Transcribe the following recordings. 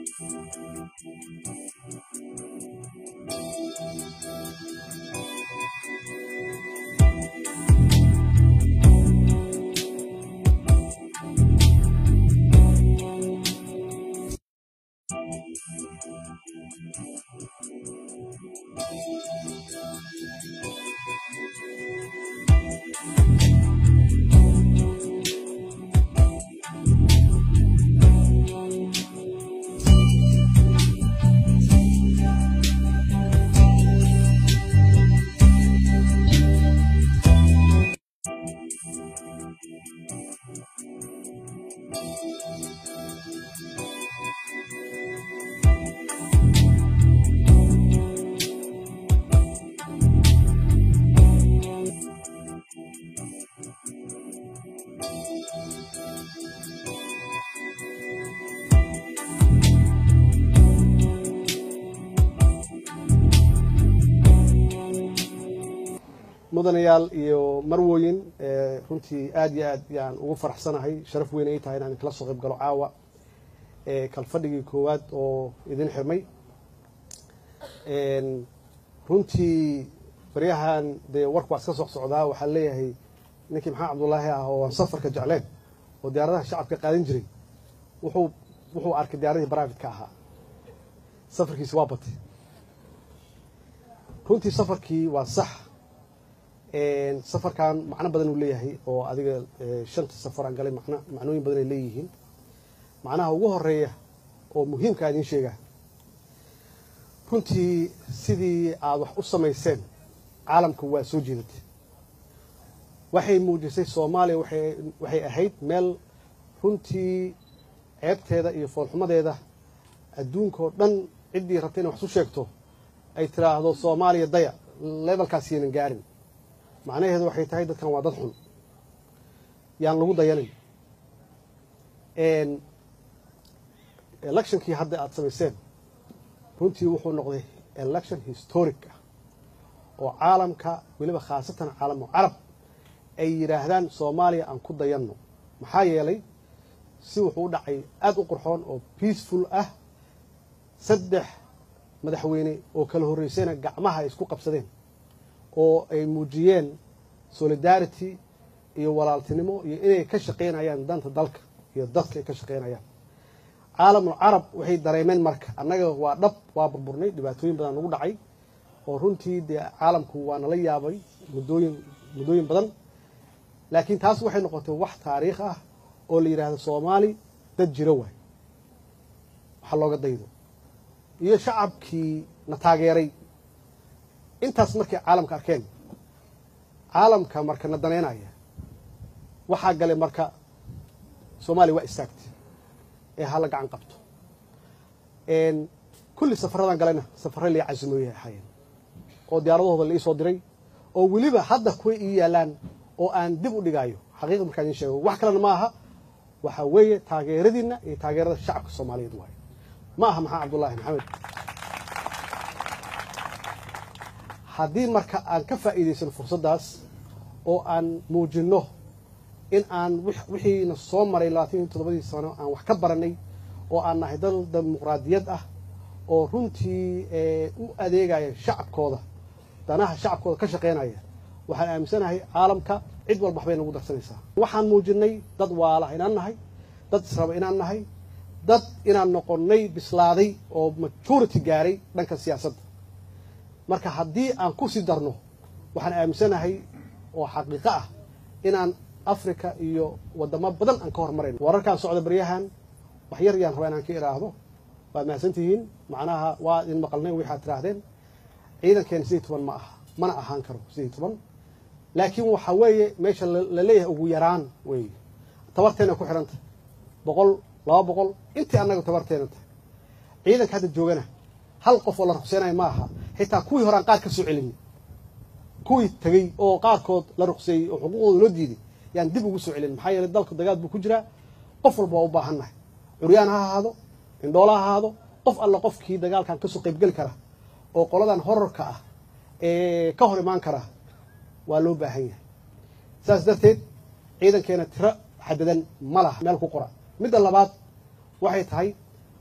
mudanayaal iyo marwoyin runtii aad iyo aad yaan ugu faraxsanahay sharaf weyn ay tahay inaan kala soo qayb galo caawa kalfadhigii koowaad oo idin xirmay runtii baryahan dee warku waa iska soc socdaa waxaa leeyahay ninkii maxamed cabdullaahi ah oo aan safarka jecleen oo diyaaradaha shacabka qaadan jiray wuxuu wuxuu arkay diyaaradii brivate-ka ahaa safarkiisi waa batay runtii safarkii waa sax safarkan macno badan uu leeyahay oo adiga shanta safar aan galay macno macnooyin badan ay leeyihiin macnaha ugu horeeya oo muhiimka idiin sheegaa runtii sidii aada wax u samayseen caalamka waa soo jeedatay waxay muujisay soomaaliya waxay waxay ahayd meel runtii ceebteeda iyo foolxumadeeda adduunkaoo dhan ciddii rabtay inay wax u sheegto ay tiraahdo soomaaliya daya levelkaas yaynan gaarin macnaheedu waxay tahay dadkan waa dad xun yaan lagu dayanin electionkii hadda aada samayseen runtii wuxuu noqday election historic ah oo caalamka weliba khaasatan caalamu carab ay yidhaahdaan soomaaliya aan ku dayanno maxaa yeelay si wuxuu u dhacay aada u qurxoon oo peaceful ah saddex madaxweyne oo kala horreysayna gacmaha ay isku qabsadeen oo ay muujiyeen solidarity iyo walaaltinimo iyo inay ka shaqaynayaan danta dalka iyo dadka ay ka shaqaynayaan caalamul carab waxay dareemeen marka annaga waa dhab waa burburnay dhibaatooyin badan nagu dhacay oo runtii dee caalamku waa nala yaabay muddooyin muddooyin badan laakiin taas waxay noqotay wax taariikh ah oo la yidhaahdo soomaali dad jiro waay waxa looga daydo iyo shacabkii na taageeray intaas markay caalamka arkeen caalamka marka na daneynaya waxaa galay marka soomaaliya waa istaagtay ee hala gacan qabto kulli safaradan galayna safare lai casimooyay ahaayeen oo diyaaradahooda la ii soo diray oo weliba hadda kuwa ii yaalaan oo aan dib u dhigaayo xaqiiqa markaan idiin sheego wax kalena ma aha waxaa weeye taageeradiinna iyo taageerada shacabka soomaaliyeed waayo ma aha maxaa cabdullaahi maxamed haddii marka aan ka faa'iidaysano fursaddaas oo aan muujinno in aan wixiina soo maray labaatan iyo toddobadii sano aan wax ka baranay oo aan nahay dal dimuqraadiyad ah oo runtii u adeegaya shacabkooda danaha shacabkooda ka shaqaynaya waxaan aaminsanahay caalamka cid walba waxbay nagu darsanaysaa waxaan muujinay dad waalaha inaan nahay dad israba inaan nahay dad inaan noqonnay bislaaday oo majority gaaray dhanka siyaasadda marka haddii aan ku sii darno waxaan aaminsanahay oo xaqiiqo ah inaan africa iyo waddamo badan aan ka hormarayno wararkaan socda baryahan wax yar yaan rabaa inaan ka idhaahdo waad mahadsantihiin macnaha waa idin maqalnay waxaad tidhaahdeen ciidankeena sidii toban ma aha mana ahaan karo sidii toban laakiin waxa weeye meesha la leeyahay ugu yaraan weeye tabarteena ku xidhan tahay boqol laba boqol intii annaga tabarteena tahay ciidanka hadda joogana hal qof oo la ruqseynayo ma aha xitaa kuwii horaan qaar ka soo celini kuwii tegey oo qaarkood la ruqseeyey oo xuquuqdooda loo diiday yaan dib ugu soo celin maxaa yeelay dalka dagaal buu ku jiraa qof walba waa u baahan nahay curyaan ha ahaado indhoola ha ahaado qof alla qofkii dagaalkan kasoo qaybgeli kara oo qoladan horarka ah ee ka hor imaan kara waa loo baahan yahay saas darteed ciidankeena tiro xadadan ma laha meel ku qora midda labaad waxay tahay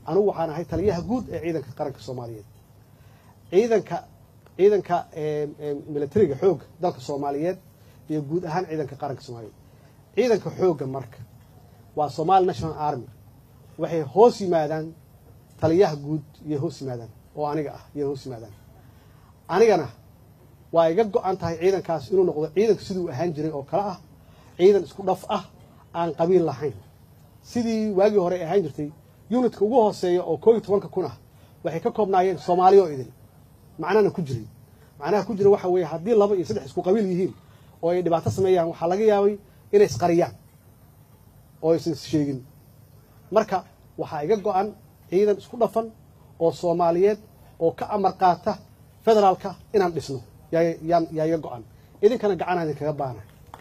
anugu waxaan ahay taliyaha guud ee ciidanka qaranka soomaaliyeed ciidanka ciidanka militariga xoogga dalka soomaaliyeed iyo guud ahaan ciidanka qaranka soomaaliyeed ciidanka xoogga marka waa somali national army waxay hoos yimaadaan taliyaha guud iyo hoos yimaadaan oo aniga ah iyo hoos yimaadaan anigana waa iga go-an tahay ciidankaas inuu noqdo ciidanka siduu ahaan jiray oo kale ah ciidan isku dhaf ah aan qabiil lahayn sidii waagii hore ahaan jirtay unitka ugu hooseeya oo koo iyo tobanka kun ah waxay ka koobnaayeen soomaali oo idin macnana ku jiray macnaha ku jira waxa weeye haddii laba iyo saddex isku qabiil yihiin oo ay dhibaato sameeyaan waxaa laga yaabay inay isqariyaan oo aysan issheegin marka waxaa iga go-an ciidan isku dhafan oo soomaaliyeed oo ka amar qaata federaalka inaan dhisno yaa iga go-an idinkana gacanaa idinkaga baana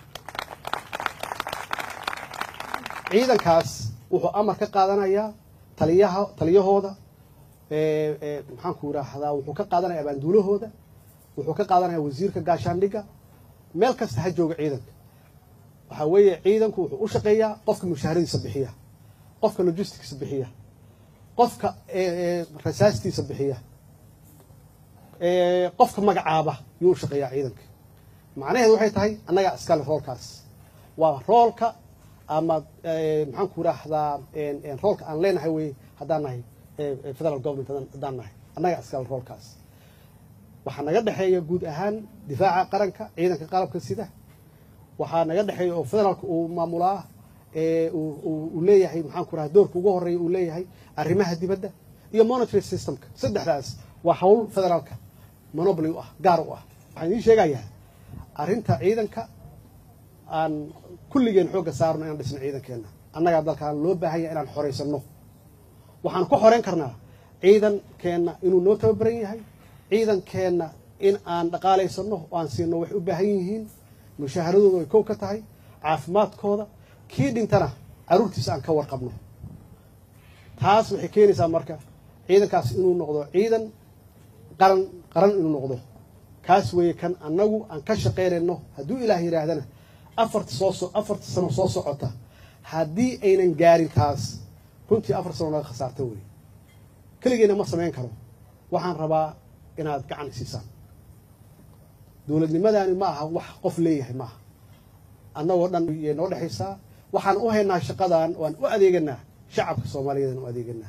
ciidankaas wuxuu amar ka qaadanayaa taliyaha taliyahooda maxaanku idhaahdaa wuxuu ka qaadanaya abaanduulahooda wuxuu ka qaadanaya wasiirka gaashaandhigga meel kasta ha jooga ciidanka waxaa weeye ciidanku wuxuu u shaqeeyaa qofka mushaharadiisa bixiya qofka logisticsa bixiya qofka rasaastiisa bixiya qofka magacaaba yuu u shaqeeyaa ciidanka macnaheedu waxay tahay annagaa iskale roolkaas waa roolka ama maxaanku idhaahdaa roolka aan leenahay wey haddaan nahay federal government haddaan nahay annagaa iskale roolkaas waxaa naga dhexeeya guud ahaan difaaca qaranka ciidanka qalabka sida waxaa naga dhexeeya oo federaalka uu maamulaa uu leeyahay maxaanku raha doorka ugu horeeya uu leeyahay arrimaha dibadda iyo monitory systemka saddexdaas waa hawl federaalka monoboly u ah gaar u ah waxaan idiin sheegayaa arrinta ciidanka aan kulligeen xoogga saarno inaan dhisno ciidankeenna annagaa dalkaan loo baahan yahay inaan xoraysano waxaan ku xoreyn karnaa ciidankeenna inuu noo tababaran yahay ciidankeenna in aan dhaqaalaysano oo aan siino waxay u baahan yihiin mushaaharadooda ay kow ka tahay caafimaadkooda kii dhintana carruurtiisa aan ka warqabno taas waxay keenaysaa marka ciidankaas inuu noqdo ciidan qaran qaran inuu noqdo kaas weeye kan annagu aan ka shaqaynayno hadduu ilaah yidhaahdana afarta soo afarta sano soo socota haddii aynan gaarin taas runtii afar sano naga khasaarta wey keligeena ma samayn karo waxaan rabaa inaad gacan isiisaan dowladnimadani ma aha wax qof leeyahay maaha annagoo dhan yay noo dhexaysaa waxaan u haynaa shaqadan waan u adeeganaa shacabka soomaaliyeed aan u adeeganaa